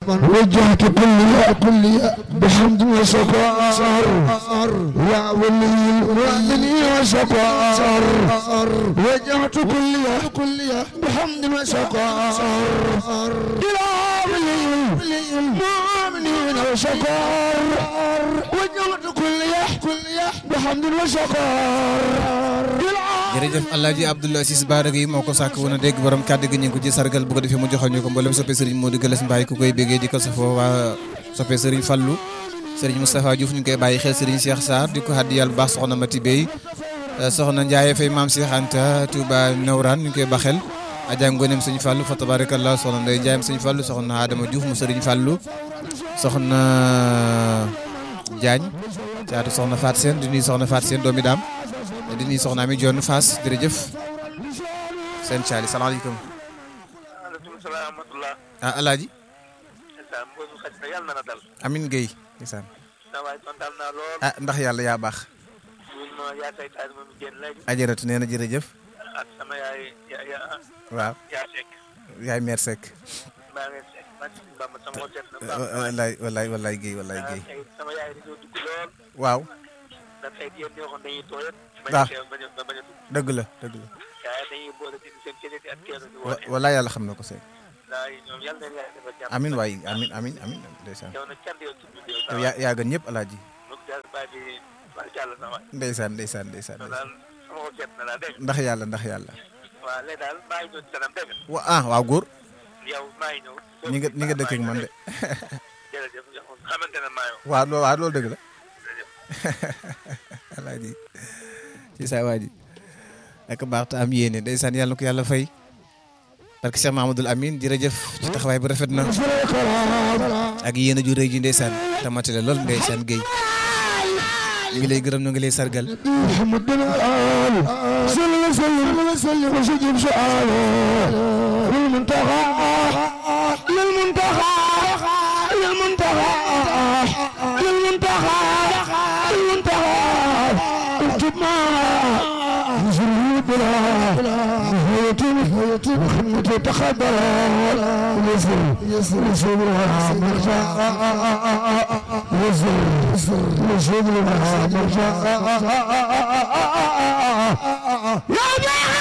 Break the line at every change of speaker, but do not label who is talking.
وجهت كلي كلي بحمد وشكر يا ولي المؤمنين وشكر وجهت كلي كلي بحمد وشكر إلى ولي المؤمنين وشكر وجهت كلي كلي بحمد وشكر
jërëjëf Alaaji Abdoul Aziz Bara Gueye moo ko sàkk woon a dégg borom kàddu gi ñu ngi ko ci sargal bu ko defee mu joxal ñu ko mboolem soppe Serigne Modou Galass Mbaye ku koy béggee di ko safoo waa soppe Serigne Fallou Serigne Moustapha Diouf ñu ngi koy bàyyi xel Serigne Cheikh Sarr di ko xaddi yàlla bu baax soxna Mati Bey soxna Ndiaye Faye Maam Cheikh Anta Touba Nawraan ñu ngi koy baxel Adja Ngonem Serigne Fallou fa tabarakallah soxna Ndeye Ndiaye Serigne Fallou soxna Adama Diouf mu Serigne Fallou soxna Diagne caatu soxna Faat Seen di nuyu soxna Faat Seen doomi daam di nuyu soxna Ami Dione Fass jërëjëf seen caali salaamaaleykum
maaleykum salaam wa rahmatulah.
ah alaaji
ndeysaan mboosu xaj na yàlla na la dal.
Amin Gueye ndeysaan
sa waay kontaan naa lool.
ah ndax yàlla yaa baax
ñun ma yaa say taal moom génn léegi.
ajaratu nee na jërëjëf
ak sama yaay ya ya
waaw
yaa sekk.
yaay meer Seck
maa ngi sekk maa ngi si Bamba sama xol seet na baax.
wallaay wallaay wallaay Gueye wallaay
ah
Gueye
tey sama yaay dañoo dugg lool.
waaw
ndax tey yéen ñoo xam dañuy tooyat. bañ
waaw
a teew bañ a bañ a dugg.
dëgg la dëgg la
waaye dañuy boole ci seen keneen ak kenn di
wa-
woote.
wallaay yàlla xam na ko Seck
ndax ñoom yàlla na yàlla defal jàmm.
amin waay amin amin amin ndeysaan
yow nag kenn yow tudd yow.
yow yaa yaa gën ñëpp alaaji
moom daal bàyyi bi bàyyi jàll na waay.
ndeysaan ndeysaan ndeysaan
yow daal sama xol seet na laa dégg nga.
ndax yàlla ndax yàlla
waaw léegi daal maa ngi ñëw ci kanam dégg nga.
wa ah waaw góor
yow maa ngi ñëw.
ñi nga ñi nga dëkk ak man de
jërëjëf yow xamante ne maa yow.
waaw loo waaw loolu dëgg la
jërëjëf.
alaaji ci saa waa ji ak baax te am yéene ndeysaan yàlla na ko yàlla fay parce que Cheikh Mahamadoul Amine jërëjëf ci taxawaay bu rafet na ak yéene ju rëy ji ndeysaan tamate la lool ndeysaan Guèye ñu ngi lay gërëm ñu ngi lay sargal
محمد الآل صلى وسلم وسلم وسجد سؤاله للمنتهى للمنتهى للمنتهى للمنتهى للمنتهى اكتب ما نزل بلا نهاية نهاية وخدمة تخبر يسر يسر يسر مرجع يسر يسر يسر مرجع يا